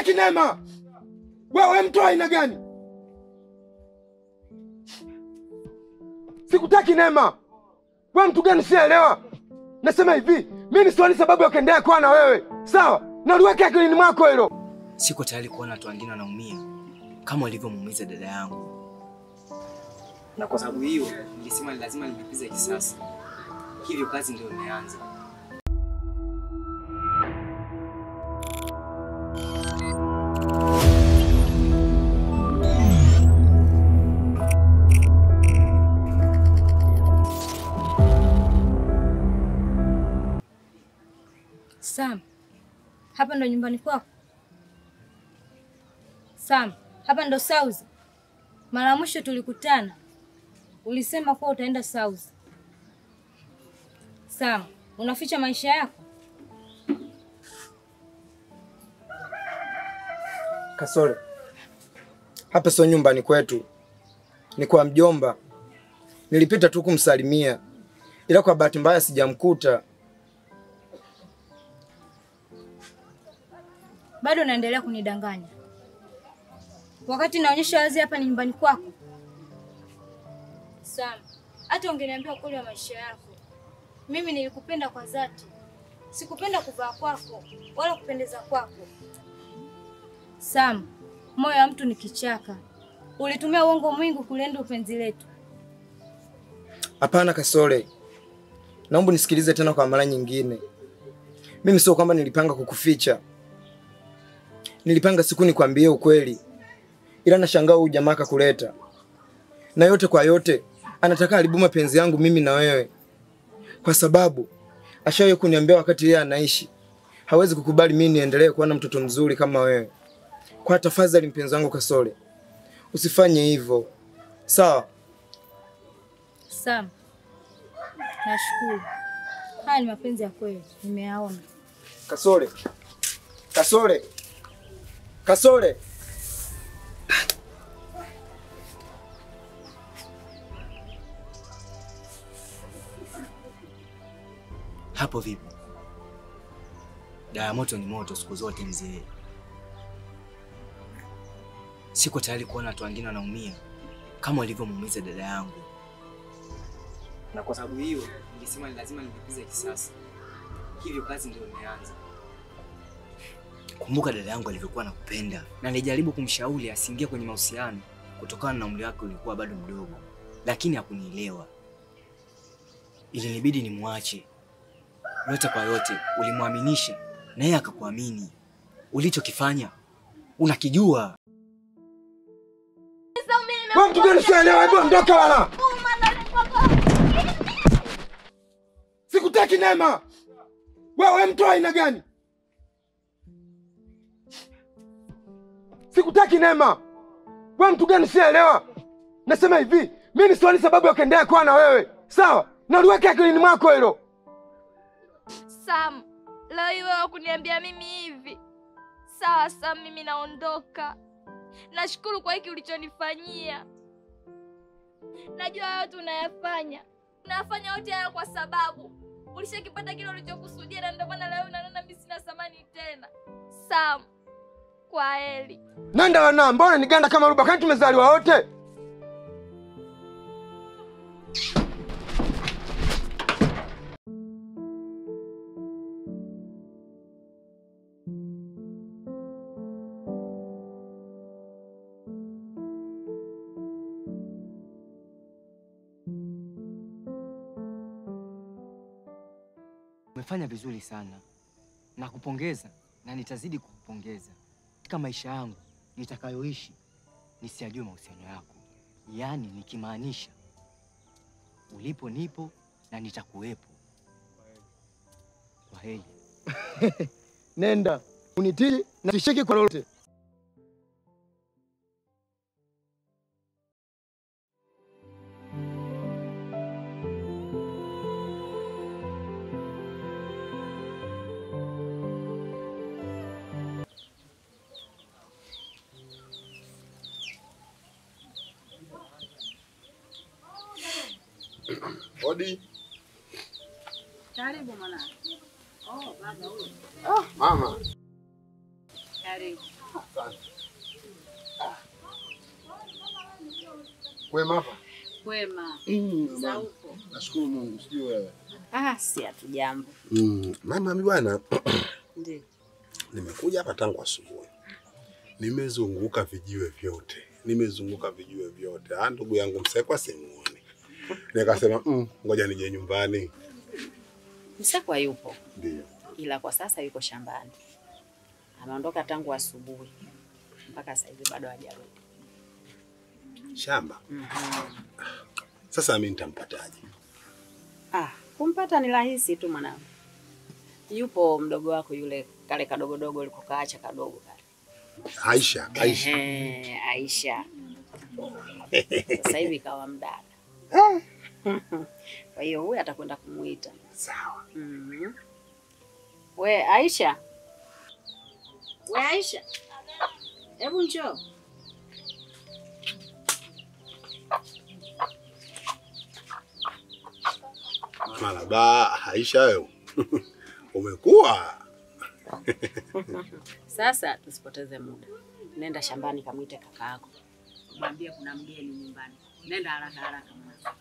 Sikutaki Neema. Wewe mtu wa aina gani? Sikutaki Neema. Wewe mtu gani sielewa? Nasema hivi, mimi sioni sababu ya kuendelea kuwa na wewe. Sawa? Na uliweke akilini mwako hilo. Siko tayari kuona watu wengine wanaumia kama walivyomuumiza dada yangu, na kwa sababu hiyo nilisema ni lazima nilipize kisasi. Hivyo kazi ndio imeanza. Sam, hapa ndo nyumbani kwako? Sam, hapa ndo South? Mara ya mwisho tulikutana ulisema kuwa utaenda South. Sam, unaficha maisha yako? Kasore, hapa sio nyumbani kwetu, ni kwa mjomba. Nilipita tu kumsalimia, ila kwa bahati mbaya sijamkuta. Bado unaendelea kunidanganya wakati naonyesha wazi hapa ni nyumbani kwako. Sam, hata ungeniambia ukweli wa maisha yako, mimi nilikupenda kwa dhati. Sikupenda kuvaa kwako wala kupendeza kwako. Sam, moyo wa mtu ni kichaka. Ulitumia uongo mwingi kulinda upenzi letu. Hapana Kasore, naomba nisikilize tena kwa mara nyingine. Mimi sio kwamba nilipanga kukuficha, nilipanga siku nikwambie ukweli, ila nashangaa huyu jamaa kakuleta, na yote kwa yote anataka haribu mapenzi yangu mimi na wewe, kwa sababu ashawahi kuniambia wakati yeye anaishi hawezi kukubali mimi niendelee kuwa na mtoto mzuri kama wewe. Kwa tafadhali, mpenzi wangu Kasore, usifanye hivyo, sawa? Sam, nashukuru. Haya ni mapenzi ya kweli, nimeyaona. Kasore, Kasore, Kasore. Hapo vipi? Dawa ya moto ni moto siku zote mzee. Siko tayari kuona watu wengine wanaumia kama walivyomuumiza dada yangu, na kwa sababu hiyo nilisema ni lazima nilipize kisasi. Hivyo kazi ndio imeanza. Kumbuka dada yangu alivyokuwa nakupenda, na nilijaribu kumshauri asiingie kwenye mahusiano kutokana na umri wake ulikuwa bado mdogo, lakini hakunielewa. Ilinibidi nimwache. Yote kwa yote, ulimwaminisha na yeye akakuamini. Ulichokifanya unakijua. Wewe mtu gani sielewa? Hebu ondoka wala. Sikutaki Neema. Wewe mtu wa aina gani? Sikutaki Neema. Wewe mtu gani sielewa? Nasema hivi, mimi sioni sababu ya kuendelea kuwa na wewe. Sawa? Na uliweke akilini mwako hilo. Sam, leo hii wewe kuniambia mimi hivi. Sawa Sam, mimi naondoka. Nashukuru kwa hiki ulichonifanyia. Najua yote unayafanya, unayafanya yote haya kwa sababu ulishakipata kile ulichokusudia, na ndio maana leo unaona mimi sina thamani tena. Sam, kwa heri. Nenda wana, mbona niganda kama ruba? Kwani tumezaliwa wote? Umefanya vizuri sana, nakupongeza na nitazidi kukupongeza katika maisha yangu nitakayoishi. Nisiyajue mahusiano yako, yaani nikimaanisha ulipo nipo na nitakuwepo. Kwa heri. Nenda unitii na tishiki kwa lolote. Odi. Karibu mwanangu. Oh, baba huyo. Ah, mama. Karibu. Kwema hapa? Kwema. Mm, Za mama. huko. Nashukuru Mungu, sijui wewe. Ah, si hatujambo. Mm, mama mi bwana Ndio. nimekuja hapa tangu asubuhi. Nimezunguka vijiwe vyote. Nimezunguka vijiwe vyote. Ah, ndugu yangu Msekwa simuoni. Nikasema mm, ngoja nije nyumbani. Msekwa yupo, Ndio. ila kwa sasa yuko shambani. Ameondoka tangu asubuhi mpaka sasa hivi bado hajarudi. Shamba. Mhm. Sasa mimi nitampataje? Ah, kumpata ni rahisi tu mwanangu. Yupo mdogo wako yule kale kadogodogo ulikokaacha kadogo kale. Aisha, Aisha. Ehe, Aisha. Sasa hivi kawa mdada. Kwa hiyo huyu atakwenda kumuita. Sawa. Mhm. We Aisha. We Aisha. Hebu njoo. Maraba, Aisha wewe. Umekuwa. Sasa tusipoteze muda. Nenda shambani kamwite kaka yako. Mwambie kuna mgeni nyumbani. Nenda haraka haraka mwana.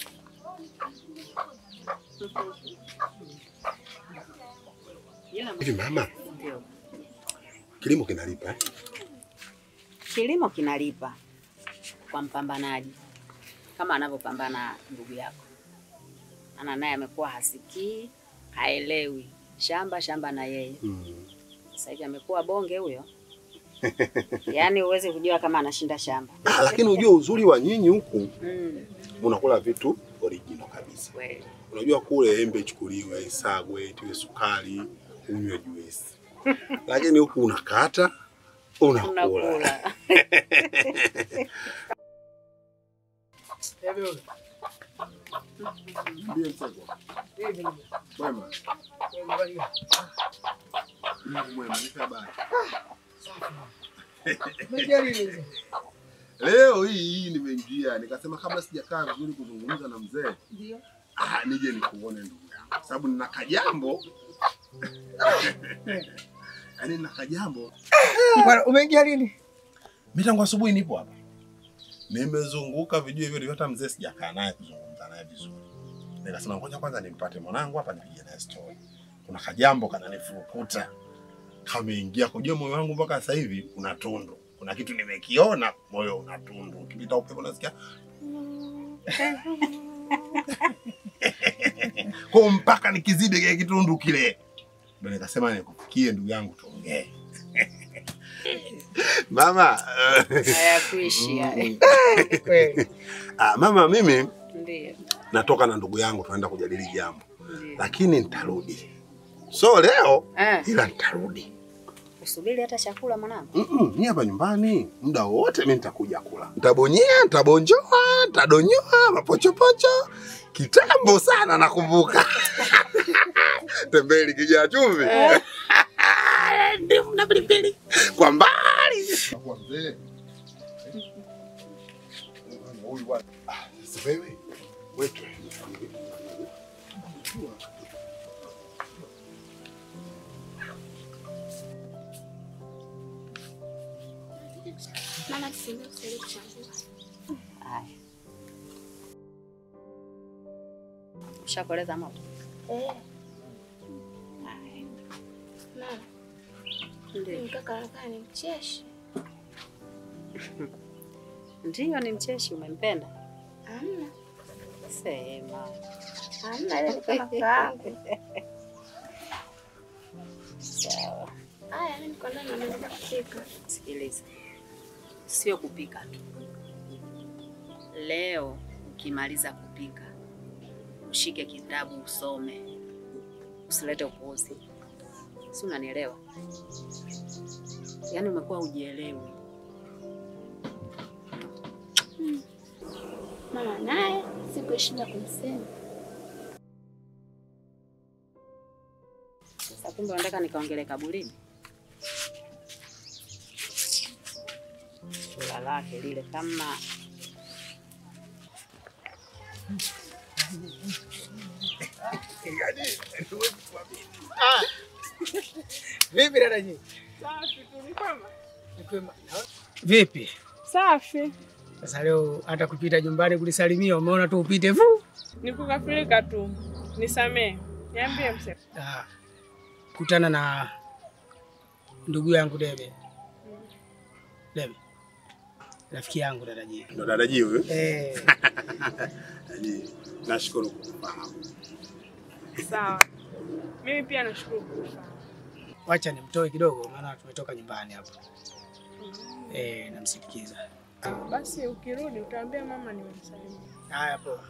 Ila Hivi mama, ndio. kilimo kinalipa eh? Kilimo kinalipa kwa mpambanaji kama anavyopambana ndugu yako. Ana naye amekuwa hasikii, haelewi shamba shamba na yeye. Mm. Sasa hivi amekuwa bonge huyo. Yaani huwezi kujua kama anashinda shamba. Ah, lakini unajua uzuri wa nyinyi huku Mm, unakula vitu original kabisa. kweli. Unajua kule embe ichukuliwe, isagwe, itiwe sukari, unywe juisi. Lakini huku unakata, unakula. Unakula. Ndiye Msegwa. Mwema. Mungu mwema, nipe habari. Leo hii hii nimeingia nikasema kabla sijakaa vizuri kuzungumza na mzee ah, nije nikuone ndugu yangu, sababu nina kajambo yaani nina kajambo. Bwana, umeingia lini? Mimi tangu asubuhi nipo hapa, nimezunguka vijue vyote, hata mzee sijakaa naye kuzungumza naye vizuri. Nikasema ngoja kwanza nimpate mwanangu hapa nipige naye story. Kuna kajambo kananifurukuta kameingia kujua moyo wangu mpaka sasa hivi una tundu. Kuna kitu nimekiona, moyo una tundu. Ukipita upepo nasikia kwa mpaka nikizidi kile kitundu kile, ndio nikasema nikufikie ndugu yangu, tuongee mama. Hayakuishi haya. Kweli. Ah, mama, mimi Ndio. natoka na ndugu yangu tunaenda kujadili jambo, Ndio. lakini nitarudi, so leo Eh, ila nitarudi. usubiri hata chakula mwanangu. Mm-mm, ni hapa nyumbani muda wote mimi nitakuja kula. Nitabonyea, nitabonjoa, nitadonyoa mapochopocho. Kitambo sana nakumbuka. Tembeli kijaa chumvi. Ndimu na pilipili. Kwa mbali. Kwa mzee. Huyu bwana. Ah, sasa wewe. Wetu. Mama, tusiende kusaidia kuchambua. Haya. Ushakoleza moto? Eh, Haya. mama, Ndio. mkaka anakaa ni mcheshi. Ndio ni mcheshi umempenda? Hamna, Sema. hamna, ile ni kama kaangu. Sawa. Haya, mimi niko ndani naendelea kupika. Sikiliza. Sio kupika tu. Leo ukimaliza kupika, ushike kitabu usome. Usilete upuuzi. Si unanielewa? Yaani umekuwa hujielewi. Mama naye sikuishinda kumsema. Sasa kumbe unataka nikaongele kaburini? Sura lake lile kama Vipi dada nyinyi? Vipi? Safi, Sasa leo hata kupita nyumbani kulisalimia umeona tu upite vu. nikukafirika tu, nisamee. Niambie mse. Ah, kutana na ndugu yangu Debe. Debe. Rafiki yangu dadaji. Ndo dadaji huyu. Eh, Dadaji, nashukuru kukufahamu. Sawa, mimi pia nashukuru kukufahamu. wacha nimtoe kidogo maana tumetoka nyumbani hapo. Eh, namsindikiza. Basi ukirudi utaambia mama nimemsalimia. Haya poa.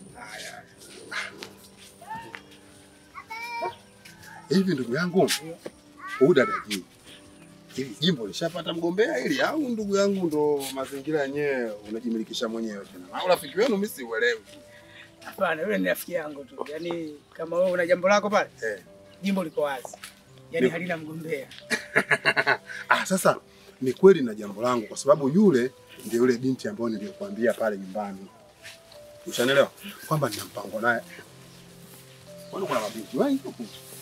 Hivi ndugu yangu, huyu dadaji, hili jimbo lishapata mgombea ili au ndugu yangu ndo mazingira yenyewe unajimilikisha mwenyewe tena? Au rafiki wenu mimi siuelewi. Hapana, yule ni rafiki yangu tu. Yaani kama wewe una jambo lako pale, Eh. jimbo liko wazi. Yaani Ni- halina mgombea. Ah, sasa ni kweli na jambo langu kwa sababu yule ndio yule binti ambayo niliyokuambia pale nyumbani. Ushanielewa? Kwamba nina mpango naye. Kwani kuna mabinti wengi huku?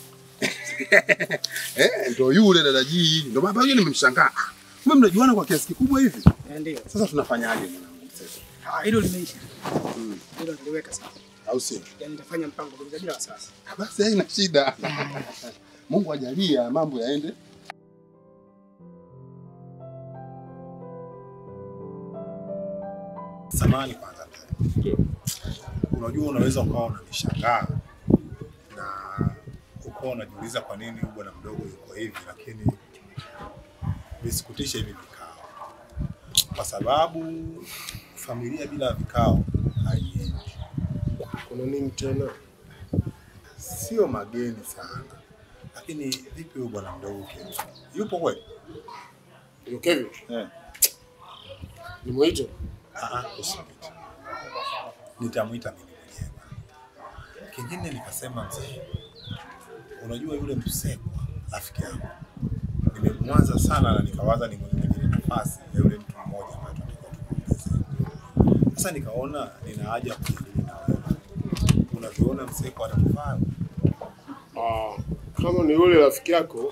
Eh, ndio yule dadaji. Ndio maana yeye nimemshangaa. Ah, Kumbe mnajuana kwa kiasi kikubwa hivi? Eh, Ndio. Sasa tunafanyaje mwanangu sasa? Ah, hilo limeisha. Mm. Hilo niliweka sawa. Au sio? Yaani nitafanya mpango kabisa bila wasiwasi. Ah, Basi haina shida. Mungu ajalia mambo yaende. Samani kwanza. Unajua unaweza ukawa unanishangaa na ukawa unajiuliza kwa nini huyu bwana mdogo yuko hivi, lakini visikutishe hivi vikao, kwa sababu familia bila vikao haiendi. Kuna nini tena? sio mageni sana, lakini vipi huyu bwana mdogo Kevin? Yupo kweli? Yo Kevin, Eh. nimwite? Ah, ah, usimwite. Nitamwita mimi mwenyewe. Kingine nikasema mzee, unajua yule Msekwa rafiki yangu nimemwaza sana na nikawaza ni mwingine nafasi ya yule mtu mmoja ambaye tunatakiwa tumuongezee. Sasa nikaona nina haja ya kujadili na wewe. Unaviona Msekwa atakufaa? Ah, kama ni yule rafiki yako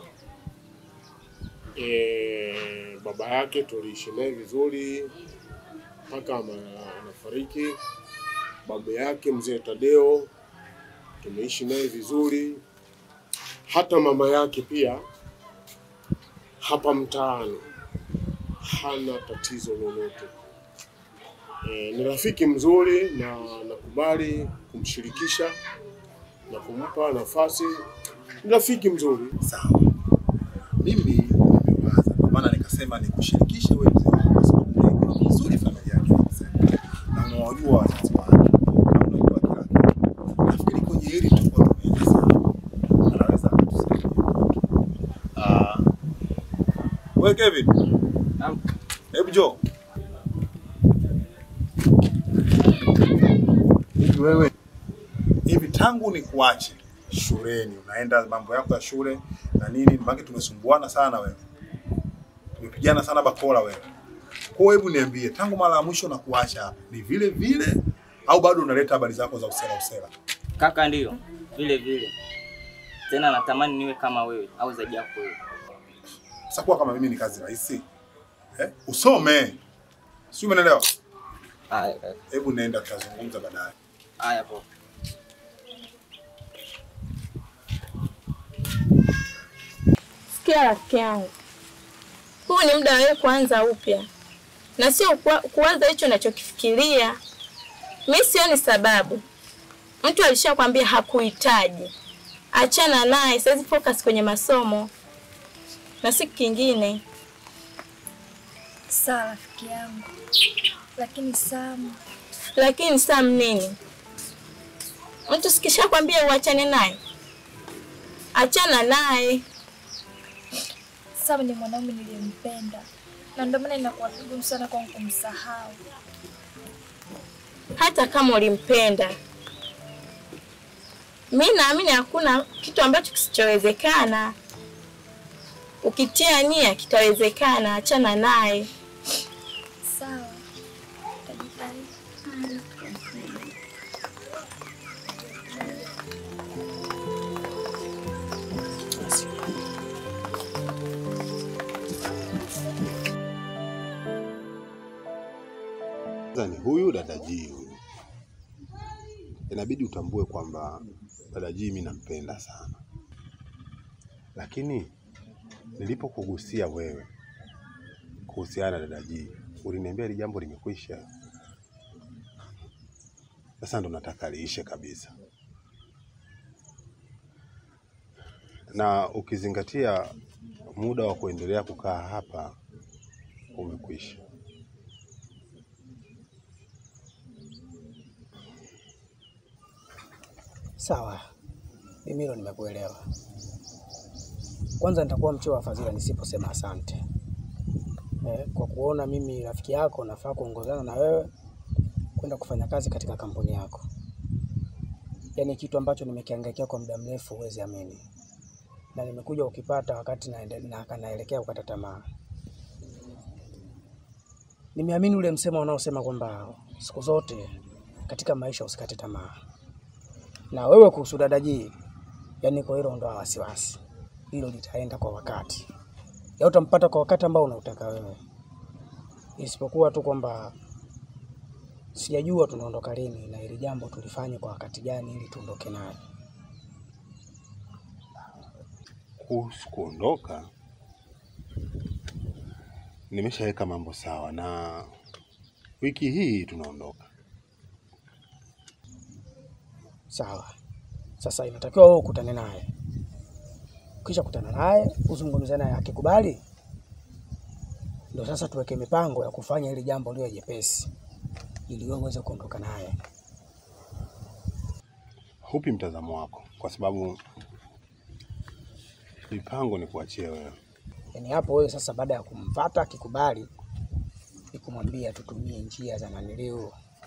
eh, baba yake tuliishi naye vizuri mpaka ama- anafariki. Baba yake mzee Tadeo tumeishi naye vizuri, hata mama yake pia hapa mtaani hana tatizo lolote. E, ni rafiki mzuri na nakubali kumshirikisha na kumpa nafasi. Ni rafiki mzuri. Sawa. Mimi nimewaza, kwa maana nikasema nikushirikishe wewe mzee wangu, kwa sababu unaijua vizuri familia yake mzee, na unawajua wazazi wake na unajua kila kitu. Nafikiri kwenye hili tutakuwa tumeenda sawa, anaweza kutusaidia. Ah, wewe Kevin, Naam. hebu njoo. Hivi wewe hivi tangu ni kuache shuleni unaenda mambo yako ya shule na nini, mpaka tumesumbuana sana wewe, tumepigana sana bakola wewe. Kwa hiyo hebu niambie, tangu mara ya mwisho na kuacha hapa ni vile vile au bado unaleta habari zako za usela usela? Kaka, ndio vile vile tena, natamani niwe kama wewe au zaidi yako wewe. Sasa kuwa kama mimi ni kazi rahisi eh? Usome, sio? Umeelewa? Haya kaka. Hebu nenda, tutazungumza baadaye. Haya poa. Sikia rafiki yangu, huu ni muda wa wewe kuanza upya na sio kuwa- kuwaza hicho unachokifikiria. Mi sioni sababu. Mtu alishakwambia hakuhitaji, achana naye. Saizi focus kwenye masomo na si kingine. Sawa rafiki yangu, lakini Sam, Lakini Sam nini? Mtu sikishakwambia uachane naye, achana naye. Sam ni mwanaume niliyempenda na ndio maana inakuwa vigumu sana kwangu kumsahau. hata kama ulimpenda. Mi naamini hakuna kitu ambacho kisichowezekana. Ukitia nia kitawezekana, achana naye. Sawa, tajitahidi. Sasa ni huyu dada G huyu. Inabidi utambue kwamba dada G mimi nampenda sana, lakini nilipokugusia wewe kuhusiana na dada G, uliniambia hili jambo limekwisha. Sasa ndo nataka liishe kabisa, na ukizingatia muda wa kuendelea kukaa hapa umekwisha. Sawa, mimi hilo nimekuelewa. Kwanza nitakuwa mchoyo wa fadhila nisiposema asante eh, kwa kuona mimi rafiki yako nafaa kuongozana na wewe kwenda kufanya kazi katika kampuni yako, yaani kitu ambacho nimekihangaikia kwa muda mrefu, huwezi amini, na nimekuja ukipata wakati naende- na naelekea kukata tamaa. Nimeamini ule msemo unaosema kwamba siku zote katika maisha usikate tamaa na wewe kuhusu dada G, yani kwa hilo ondoa wasiwasi, hilo litaenda kwa wakati, ya utampata kwa wakati ambao unautaka wewe, isipokuwa tu kwamba sijajua tunaondoka lini na ili jambo tulifanye kwa wakati gani ili tuondoke naye. Kuhusu kuondoka, nimeshaweka mambo sawa, na wiki hii tunaondoka. Sawa, sasa inatakiwa wewe ukutane naye, ukisha kutana naye uzungumze naye, akikubali ndio sasa tuweke mipango ya kufanya ili jambo liwe jepesi, ili wewe uweze kuondoka naye. Hupi mtazamo wako? Kwa sababu mipango ni kuachia wewe. Yaani hapo wewe sasa, baada ya kumfata akikubali, ni kumwambia tutumie njia za naniliu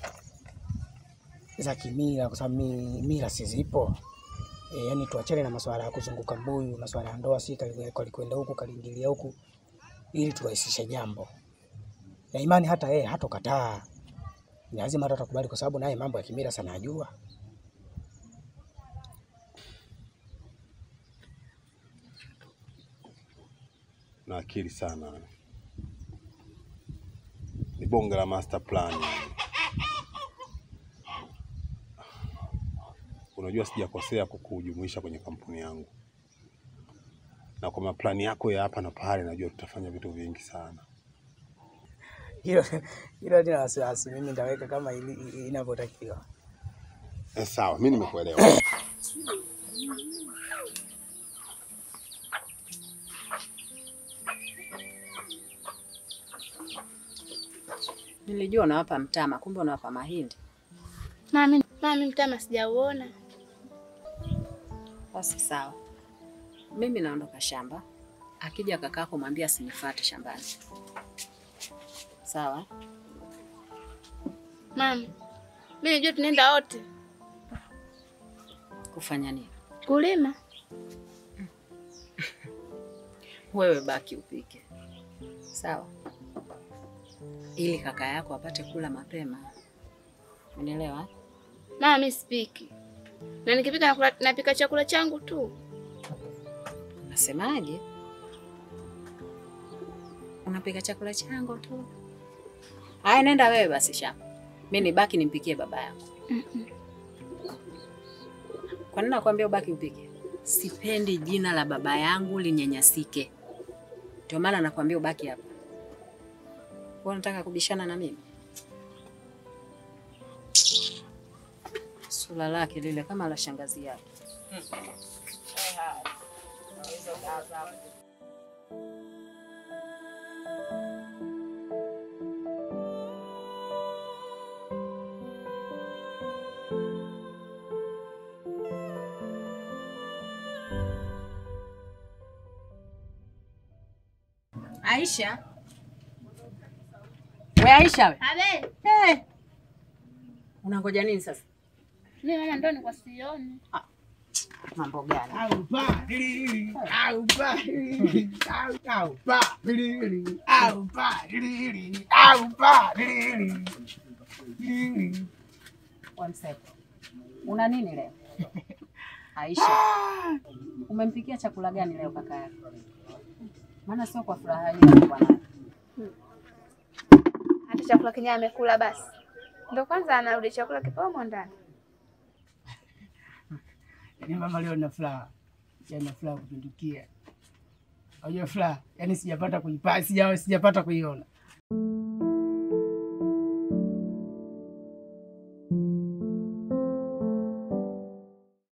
za kimila, kwa sababu mi- mila si zipo e, yani tuachane na masuala ya kuzunguka mbuyu, masuala ya ndoa, si kali- kalikwenda huku kaliingilia huku, ili turahisishe jambo na imani. Hata yeye hatokataa, ni lazima hata atakubali, kwa sababu naye mambo ya kimila sana ajua. na akili sana, ni bonge la master plan. Unajua sijakosea kukujumuisha kwenye kampuni yangu, na kwa maplani yako ya hapa na pale, najua tutafanya vitu vingi sana. Hilo hilo halina wasiwasi, mimi nitaweka kama ili- inavyotakiwa. Eh, sawa, mi nimekuelewa. Nilijua unawapa mtama, kumbe unawapa mahindi. Mami, mami mtama sijauona. Basi sawa, mimi naondoka shamba. Akija kakako mwambie asinifuate shambani, sawa? Mami, mimi najua tunaenda wote Kufanya nini? kulima. Wewe baki upike, sawa, ili kaka yako apate kula mapema. Unielewa? Mama, mimi sipiki na nikipika nakula, napika chakula changu tu. Unasemaje? Unapika chakula changu tu? Haya, nenda wewe basi shamba, mi nibaki nimpikie baba yako. Kwa nini nakwambia ubaki upike? Sipendi jina la baba yangu linyanyasike, ndio maana nakwambia ubaki hapa. Wewe unataka kubishana na mimi? Sura lake lile kama la shangazi yake. Aisha, we Aisha, we Abe, hey. Unangoja nini sasa? mimi mama ndo nilikuwa sioni. Mambo gani? Wamseko, una nini leo? Aisha, umempikia chakula gani leo kaka yako? Maana sio kwa furaha hiyo bwana. hata chakula kenyewe amekula basi. Ndo kwanza anarudi chakula kipomo ndani. Yaani mama leo na furaha. Yaani na furaha kupindukia. Unajua furaha, yaani sijapata kuipata, sija sijapata kuiona.